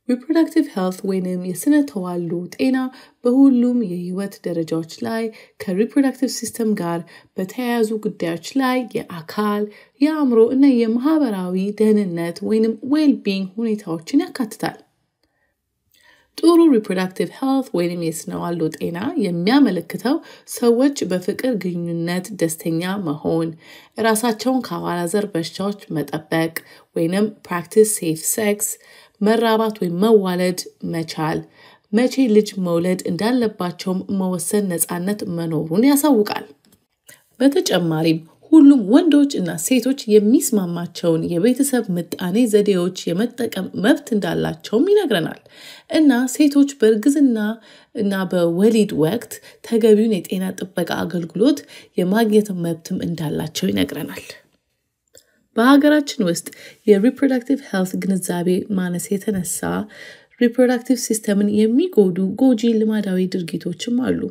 ሪፕሮዳክቲቭ ሄልት ወይንም የስነ ተዋልዶ ጤና በሁሉም የህይወት ደረጃዎች ላይ ከሪፕሮዳክቲቭ ሲስተም ጋር በተያያዙ ጉዳዮች ላይ የአካል፣ የአእምሮ እና የማህበራዊ ደህንነት ወይንም ዌልቢንግ ሁኔታዎችን ያካትታል። ጥሩ ሪፕሮዳክቲቭ ሄልት ወይንም የስነ ተዋልዶ ጤና የሚያመለክተው ሰዎች በፍቅር ግንኙነት ደስተኛ መሆን፣ ራሳቸውን ከአባላዘር በሽታዎች መጠበቅ ወይንም ፕራክቲስ ሴፍ ሴክስ፣ መራባት ወይም መዋለድ መቻል፣ መቼ ልጅ መውለድ እንዳለባቸውም መወሰን ነፃነት መኖሩን ያሳውቃል። በተጨማሪም ሁሉም ወንዶች እና ሴቶች የሚስማማቸውን የቤተሰብ ምጣኔ ዘዴዎች የመጠቀም መብት እንዳላቸውም ይነግረናል እና ሴቶች በእርግዝና እና በወሊድ ወቅት ተገቢውን የጤና ጥበቃ አገልግሎት የማግኘት መብትም እንዳላቸው ይነግረናል። በሀገራችን ውስጥ የሪፕሮዳክቲቭ ሄልት ግንዛቤ ማነስ የተነሳ ሪፕሮዳክቲቭ ሲስተምን የሚጎዱ ጎጂ ልማዳዊ ድርጊቶችም አሉ።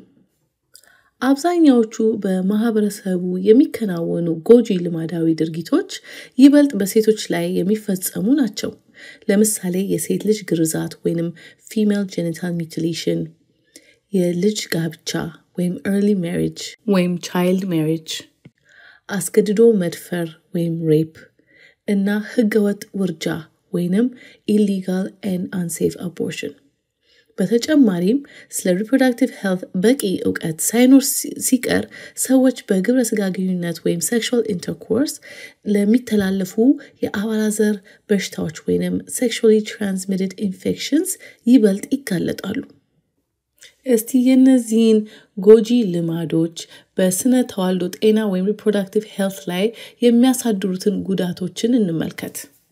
አብዛኛዎቹ በማህበረሰቡ የሚከናወኑ ጎጂ ልማዳዊ ድርጊቶች ይበልጥ በሴቶች ላይ የሚፈጸሙ ናቸው። ለምሳሌ የሴት ልጅ ግርዛት ወይንም ፊሜል ጄኒታል ሚቲሌሽን፣ የልጅ ጋብቻ ወይም ኤርሊ ሜሪጅ ወይም ቻይልድ ሜሪጅ፣ አስገድዶ መድፈር ወይም ሬፕ እና ህገወጥ ውርጃ ወይንም ኢሊጋል ኤን አንሴፍ አቦርሽን። በተጨማሪም ስለ ሪፕሮዳክቲቭ ሄልት በቂ እውቀት ሳይኖር ሲቀር ሰዎች በግብረ ስጋ ግንኙነት ወይም ሴክሹዋል ኢንተርኮርስ ለሚተላለፉ የአባላዘር በሽታዎች ወይም ሴክሹዋሊ ትራንስሚትድ ኢንፌክሽንስ ይበልጥ ይጋለጣሉ። እስቲ የእነዚህን ጎጂ ልማዶች በስነ ተዋልዶ ጤና ወይም ሪፕሮዳክቲቭ ሄልት ላይ የሚያሳድሩትን ጉዳቶችን እንመልከት።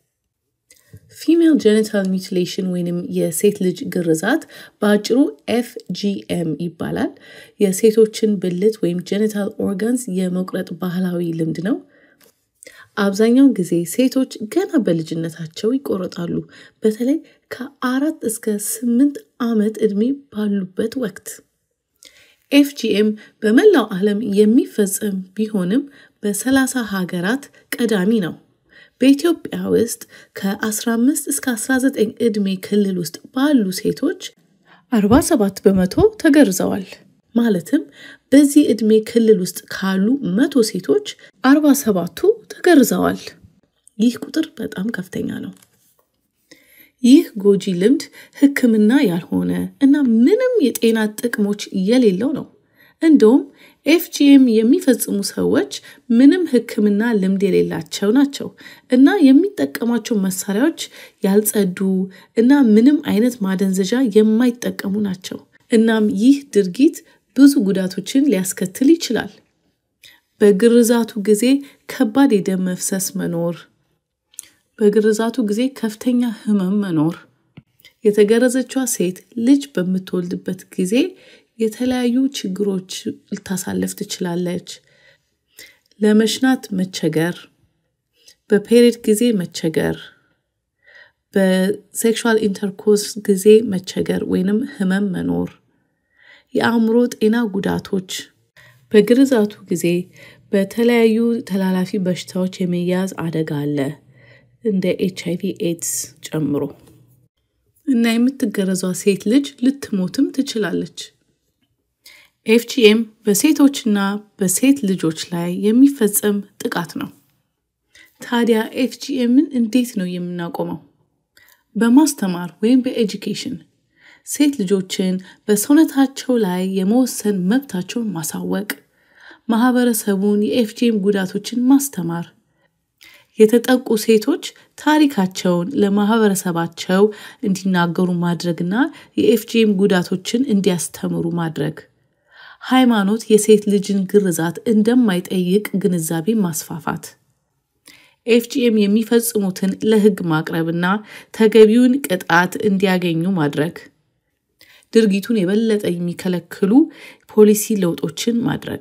ፊሜል ጄኒታል ሚቲሌሽን ወይንም የሴት ልጅ ግርዛት በአጭሩ ኤፍጂኤም ይባላል። የሴቶችን ብልት ወይም ጄኒታል ኦርጋንስ የመቁረጥ ባህላዊ ልምድ ነው። አብዛኛውን ጊዜ ሴቶች ገና በልጅነታቸው ይቆረጣሉ፣ በተለይ ከአራት እስከ ስምንት ዓመት ዕድሜ ባሉበት ወቅት። ኤፍጂኤም በመላው ዓለም የሚፈጸም ቢሆንም በሰላሳ ሀገራት ቀዳሚ ነው። በኢትዮጵያ ውስጥ ከ15 እስከ 19 ዕድሜ ክልል ውስጥ ባሉ ሴቶች 47 በመቶ ተገርዘዋል። ማለትም በዚህ ዕድሜ ክልል ውስጥ ካሉ መቶ ሴቶች 47ቱ ተገርዘዋል። ይህ ቁጥር በጣም ከፍተኛ ነው። ይህ ጎጂ ልምድ ሕክምና ያልሆነ እና ምንም የጤና ጥቅሞች የሌለው ነው። እንደውም ኤፍጂኤም የሚፈጽሙ ሰዎች ምንም ሕክምና ልምድ የሌላቸው ናቸው እና የሚጠቀሟቸው መሳሪያዎች ያልጸዱ እና ምንም አይነት ማደንዘዣ የማይጠቀሙ ናቸው። እናም ይህ ድርጊት ብዙ ጉዳቶችን ሊያስከትል ይችላል። በግርዛቱ ጊዜ ከባድ የደም መፍሰስ መኖር፣ በግርዛቱ ጊዜ ከፍተኛ ህመም መኖር፣ የተገረዘችዋ ሴት ልጅ በምትወልድበት ጊዜ የተለያዩ ችግሮች ልታሳልፍ ትችላለች። ለመሽናት መቸገር፣ በፔሪድ ጊዜ መቸገር፣ በሴክሹዋል ኢንተርኮርስ ጊዜ መቸገር ወይንም ህመም መኖር፣ የአእምሮ ጤና ጉዳቶች፣ በግርዛቱ ጊዜ በተለያዩ ተላላፊ በሽታዎች የመያዝ አደጋ አለ እንደ ኤች አይቪ ኤድስ ጨምሮ እና የምትገረዟ ሴት ልጅ ልትሞትም ትችላለች። ኤፍጂኤም በሴቶችና በሴት ልጆች ላይ የሚፈጸም ጥቃት ነው። ታዲያ ኤፍጂኤምን እንዴት ነው የምናቆመው? በማስተማር ወይም በኤጁኬሽን ሴት ልጆችን በሰውነታቸው ላይ የመወሰን መብታቸውን ማሳወቅ፣ ማህበረሰቡን የኤፍጂኤም ጉዳቶችን ማስተማር፣ የተጠቁ ሴቶች ታሪካቸውን ለማህበረሰባቸው እንዲናገሩ ማድረግና የኤፍጂኤም ጉዳቶችን እንዲያስተምሩ ማድረግ ሃይማኖት የሴት ልጅን ግርዛት እንደማይጠይቅ ግንዛቤ ማስፋፋት፣ ኤፍጂኤም የሚፈጽሙትን ለህግ ማቅረብና ተገቢውን ቅጣት እንዲያገኙ ማድረግ፣ ድርጊቱን የበለጠ የሚከለክሉ ፖሊሲ ለውጦችን ማድረግ።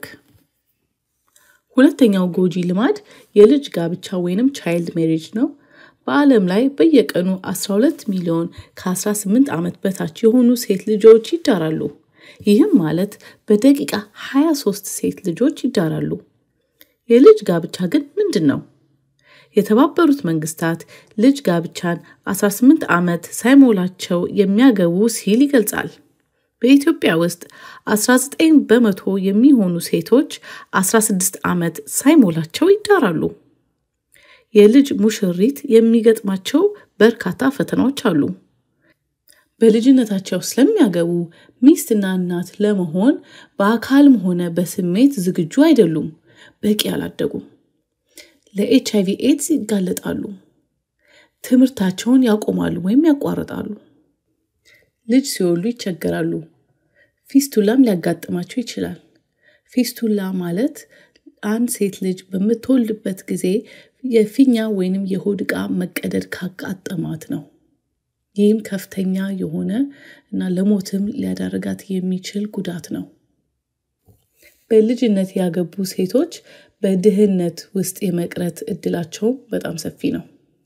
ሁለተኛው ጎጂ ልማድ የልጅ ጋብቻ ወይንም ቻይልድ ሜሪጅ ነው። በዓለም ላይ በየቀኑ 12 ሚሊዮን ከ18 ዓመት በታች የሆኑ ሴት ልጆች ይዳራሉ። ይህም ማለት በደቂቃ 23 ሴት ልጆች ይዳራሉ። የልጅ ጋብቻ ግን ምንድን ነው? የተባበሩት መንግስታት ልጅ ጋብቻን 18 ዓመት ሳይሞላቸው የሚያገቡ ሲል ይገልጻል። በኢትዮጵያ ውስጥ 19 በመቶ የሚሆኑ ሴቶች 16 ዓመት ሳይሞላቸው ይዳራሉ። የልጅ ሙሽሪት የሚገጥማቸው በርካታ ፈተናዎች አሉ። በልጅነታቸው ስለሚያገቡ ሚስትና እናት ለመሆን በአካልም ሆነ በስሜት ዝግጁ አይደሉም። በቂ አላደጉም። ለኤች አይቪ ኤድስ ይጋለጣሉ። ትምህርታቸውን ያቆማሉ ወይም ያቋርጣሉ። ልጅ ሲወልዱ ይቸገራሉ። ፊስቱላም ሊያጋጥማቸው ይችላል። ፊስቱላ ማለት አንድ ሴት ልጅ በምትወልድበት ጊዜ የፊኛ ወይንም የሆድ ዕቃ መቀደድ ካጋጠማት ነው። ይህም ከፍተኛ የሆነ እና ለሞትም ሊያዳርጋት የሚችል ጉዳት ነው። በልጅነት ያገቡ ሴቶች በድህነት ውስጥ የመቅረት እድላቸው በጣም ሰፊ ነው።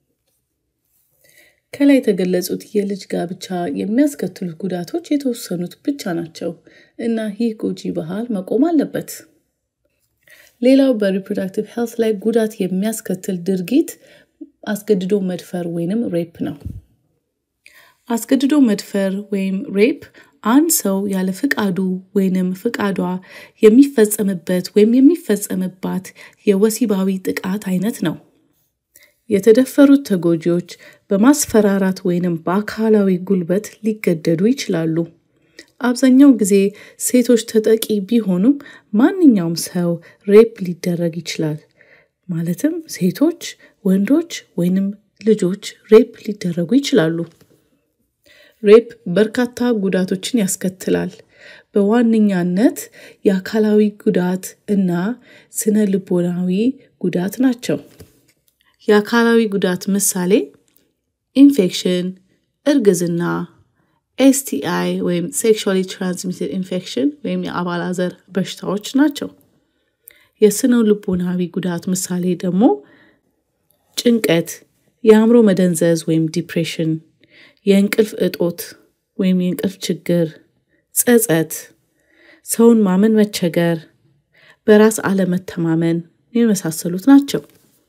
ከላይ የተገለጹት የልጅ ጋብቻ የሚያስከትሉት ጉዳቶች የተወሰኑት ብቻ ናቸው እና ይህ ጎጂ ባህል መቆም አለበት። ሌላው በሪፕሮዳክቲቭ ሄልት ላይ ጉዳት የሚያስከትል ድርጊት አስገድዶ መድፈር ወይንም ሬፕ ነው። አስገድዶ መድፈር ወይም ሬፕ አንድ ሰው ያለ ፍቃዱ ወይንም ፍቃዷ የሚፈጸምበት ወይም የሚፈጸምባት የወሲባዊ ጥቃት አይነት ነው። የተደፈሩት ተጎጂዎች በማስፈራራት ወይንም በአካላዊ ጉልበት ሊገደዱ ይችላሉ። አብዛኛው ጊዜ ሴቶች ተጠቂ ቢሆኑም ማንኛውም ሰው ሬፕ ሊደረግ ይችላል። ማለትም ሴቶች፣ ወንዶች ወይንም ልጆች ሬፕ ሊደረጉ ይችላሉ። ሬፕ በርካታ ጉዳቶችን ያስከትላል። በዋነኛነት የአካላዊ ጉዳት እና ስነ ልቦናዊ ጉዳት ናቸው። የአካላዊ ጉዳት ምሳሌ ኢንፌክሽን፣ እርግዝና፣ ኤስቲአይ ወይም ሴክሹዋሊ ትራንስሚትድ ኢንፌክሽን ወይም የአባላዘር በሽታዎች ናቸው። የስነ ልቦናዊ ጉዳት ምሳሌ ደግሞ ጭንቀት፣ የአእምሮ መደንዘዝ ወይም ዲፕሬሽን፣ የእንቅልፍ እጦት ወይም የእንቅልፍ ችግር፣ ጸጸት፣ ሰውን ማመን መቸገር፣ በራስ አለመተማመን የመሳሰሉት ናቸው።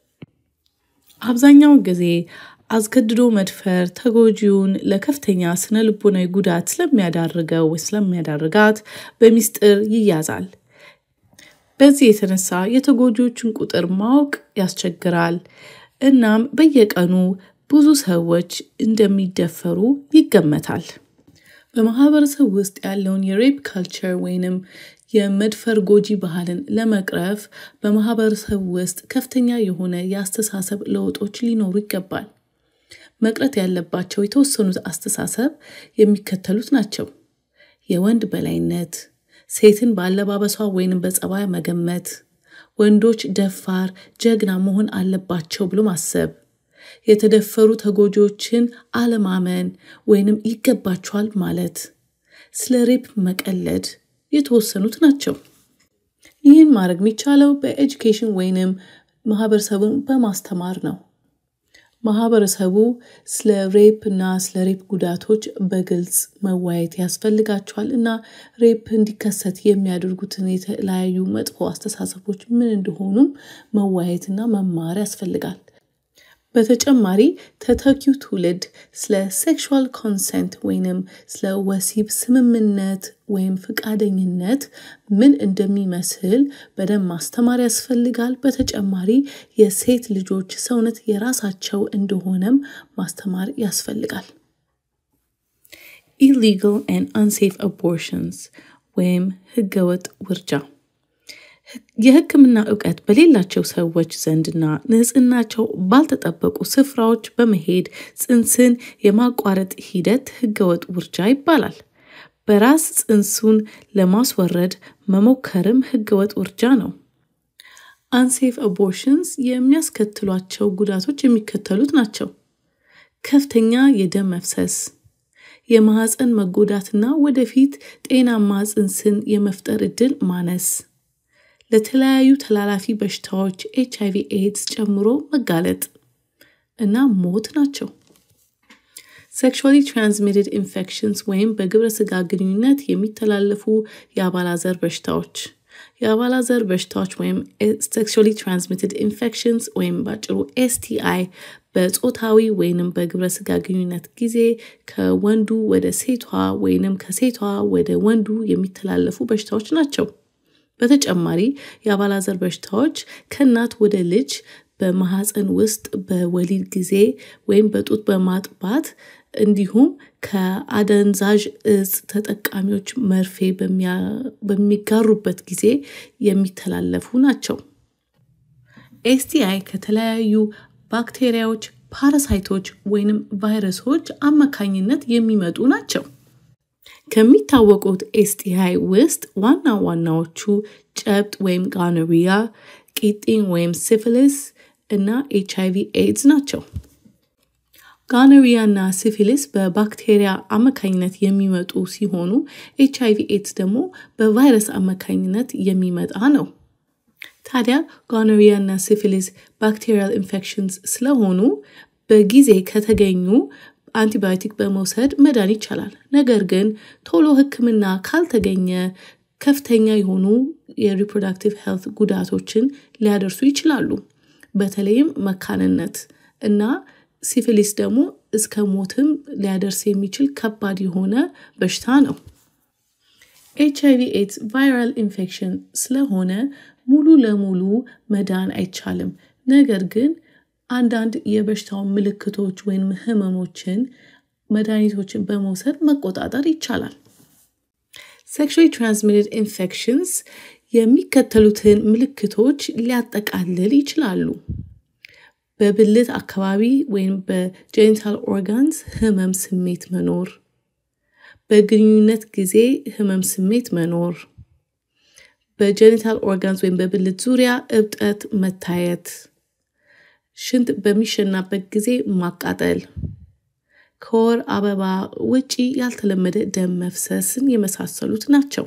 አብዛኛውን ጊዜ አስገድዶ መድፈር ተጎጂውን ለከፍተኛ ስነ ልቦናዊ ጉዳት ስለሚያዳርገው ወይ ስለሚያዳርጋት በሚስጥር ይያዛል። በዚህ የተነሳ የተጎጂዎችን ቁጥር ማወቅ ያስቸግራል። እናም በየቀኑ ብዙ ሰዎች እንደሚደፈሩ ይገመታል። በማህበረሰብ ውስጥ ያለውን የሬፕ ካልቸር ወይንም የመድፈር ጎጂ ባህልን ለመቅረፍ በማህበረሰብ ውስጥ ከፍተኛ የሆነ የአስተሳሰብ ለውጦች ሊኖሩ ይገባል። መቅረት ያለባቸው የተወሰኑት አስተሳሰብ የሚከተሉት ናቸው። የወንድ በላይነት፣ ሴትን በአለባበሷ ወይንም በጸባይ መገመት፣ ወንዶች ደፋር፣ ጀግና መሆን አለባቸው ብሎ ማሰብ፣ የተደፈሩ ተጎጂዎችን አለማመን ወይንም ይገባቸዋል ማለት፣ ስለ ሬፕ መቀለድ የተወሰኑት ናቸው። ይህን ማድረግ የሚቻለው በኤጁኬሽን ወይንም ማህበረሰቡን በማስተማር ነው። ማህበረሰቡ ስለ ሬፕ እና ስለ ሬፕ ጉዳቶች በግልጽ መወያየት ያስፈልጋቸዋል እና ሬፕ እንዲከሰት የሚያደርጉትን የተለያዩ መጥፎ አስተሳሰቦች ምን እንደሆኑም መወያየትና መማር ያስፈልጋል። በተጨማሪ ተተኪው ትውልድ ስለ ሴክሹዋል ኮንሰንት ወይንም ስለ ወሲብ ስምምነት ወይም ፈቃደኝነት ምን እንደሚመስል በደንብ ማስተማር ያስፈልጋል። በተጨማሪ የሴት ልጆች ሰውነት የራሳቸው እንደሆነም ማስተማር ያስፈልጋል። ኢሊጋል ኤንድ አንሴፍ አቦርሽንስ ወይም ህገወጥ ውርጃ የሕክምና እውቀት በሌላቸው ሰዎች ዘንድና ንጽህናቸው ባልተጠበቁ ስፍራዎች በመሄድ ጽንስን የማቋረጥ ሂደት ህገወጥ ውርጃ ይባላል። በራስ ጽንሱን ለማስወረድ መሞከርም ህገወጥ ውርጃ ነው። አንሴፍ አቦርሽንስ የሚያስከትሏቸው ጉዳቶች የሚከተሉት ናቸው። ከፍተኛ የደም መፍሰስ፣ የማህፀን መጎዳትና ወደፊት ጤናማ ጽንስን የመፍጠር እድል ማነስ ለተለያዩ ተላላፊ በሽታዎች ኤች አይቪ ኤድስ ጨምሮ መጋለጥ እና ሞት ናቸው። ሴክሹዋሊ ትራንስሚትድ ኢንፌክሽንስ ወይም በግብረ ስጋ ግንኙነት የሚተላለፉ የአባላዘር በሽታዎች የአባላዘር በሽታዎች ወይም ሴክሹዋሊ ትራንስሚትድ ኢንፌክሽንስ ወይም በአጭሩ ኤስቲአይ በጾታዊ ወይንም በግብረ ስጋ ግንኙነት ጊዜ ከወንዱ ወደ ሴቷ ወይንም ከሴቷ ወደ ወንዱ የሚተላለፉ በሽታዎች ናቸው። በተጨማሪ የአባላዘር በሽታዎች ከእናት ወደ ልጅ በማህፀን ውስጥ በወሊድ ጊዜ ወይም በጡት በማጥባት እንዲሁም ከአደንዛዥ እጽ ተጠቃሚዎች መርፌ በሚጋሩበት ጊዜ የሚተላለፉ ናቸው። ኤስቲአይ ከተለያዩ ባክቴሪያዎች፣ ፓራሳይቶች ወይንም ቫይረሶች አማካኝነት የሚመጡ ናቸው። ከሚታወቁት ኤስቲአይ ውስጥ ዋና ዋናዎቹ ጨብጥ ወይም ጋኖሪያ፣ ቂጢኝ ወይም ሲፊሊስ እና ኤች አይቪ ኤድስ ናቸው። ጋኖሪያ እና ሲፊሊስ በባክቴሪያ አማካኝነት የሚመጡ ሲሆኑ ኤች አይቪ ኤድስ ደግሞ በቫይረስ አማካኝነት የሚመጣ ነው። ታዲያ ጋኖሪያ እና ሲፊሊስ ባክቴሪያል ኢንፌክሽንስ ስለሆኑ በጊዜ ከተገኙ አንቲባዮቲክ በመውሰድ መዳን ይቻላል። ነገር ግን ቶሎ ሕክምና ካልተገኘ ከፍተኛ የሆኑ የሪፕሮዳክቲቭ ሄልት ጉዳቶችን ሊያደርሱ ይችላሉ። በተለይም መካንነት እና ሲፊሊስ ደግሞ እስከ ሞትም ሊያደርስ የሚችል ከባድ የሆነ በሽታ ነው። ኤች አይቪ ኤድስ ቫይራል ኢንፌክሽን ስለሆነ ሙሉ ለሙሉ መዳን አይቻልም። ነገር ግን አንዳንድ የበሽታውን ምልክቶች ወይም ህመሞችን መድኃኒቶችን በመውሰድ መቆጣጠር ይቻላል። ሴክሹዋሊ ትራንስሚትድ ኢንፌክሽንስ የሚከተሉትን ምልክቶች ሊያጠቃልል ይችላሉ። በብልት አካባቢ ወይም በጄኒታል ኦርጋንስ ህመም ስሜት መኖር፣ በግንኙነት ጊዜ ህመም ስሜት መኖር፣ በጄኒታል ኦርጋንስ ወይም በብልት ዙሪያ እብጠት መታየት፣ ሽንት በሚሸናበት ጊዜ ማቃጠል፣ ከወር አበባ ውጪ ያልተለመደ ደም መፍሰስን የመሳሰሉት ናቸው።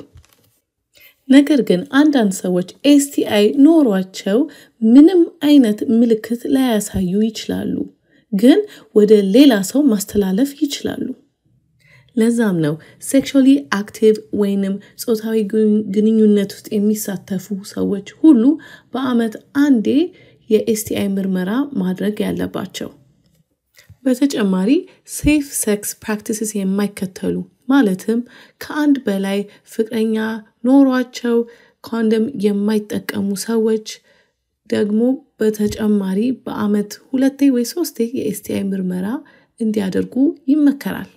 ነገር ግን አንዳንድ ሰዎች ኤስቲአይ ኖሯቸው ምንም አይነት ምልክት ላያሳዩ ይችላሉ፣ ግን ወደ ሌላ ሰው ማስተላለፍ ይችላሉ። ለዛም ነው ሴክሹዋሊ አክቲቭ ወይንም ጾታዊ ግንኙነት ውስጥ የሚሳተፉ ሰዎች ሁሉ በአመት አንዴ የኤስቲአይ ምርመራ ማድረግ ያለባቸው። በተጨማሪ ሴፍ ሴክስ ፕራክቲስስ የማይከተሉ ማለትም ከአንድ በላይ ፍቅረኛ ኖሯቸው ኮንደም የማይጠቀሙ ሰዎች ደግሞ በተጨማሪ በአመት ሁለቴ ወይ ሶስቴ የኤስቲአይ ምርመራ እንዲያደርጉ ይመከራል።